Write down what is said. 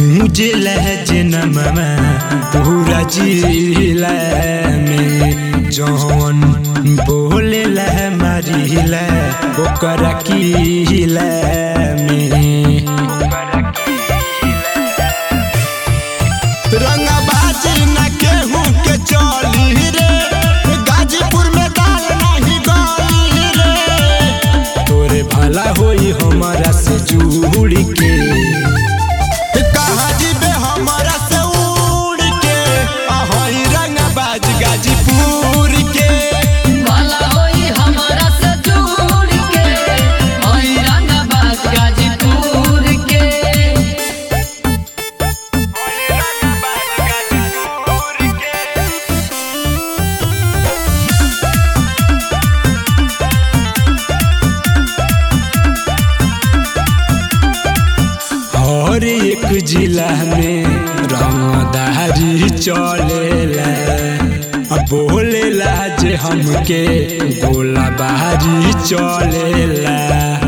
मुझे जनमवा पूरा जिला में जौन बोले मारिला ओकर किला में रंगबाजी न केहू के चली रे गाजीपुर में दाल नहीं गली रे तोरे भला होई हमारा से जुड़ के कहाँ जीबे हमरा से उड़ के अहई रंगबाज गाजीपुर के भला होई हमरा से जुड़ के होई रंगबाज गाजीपुर के हर एक जिला में रंगदारी चलेला अब बोलेला जे हमके गोला बारी चलेला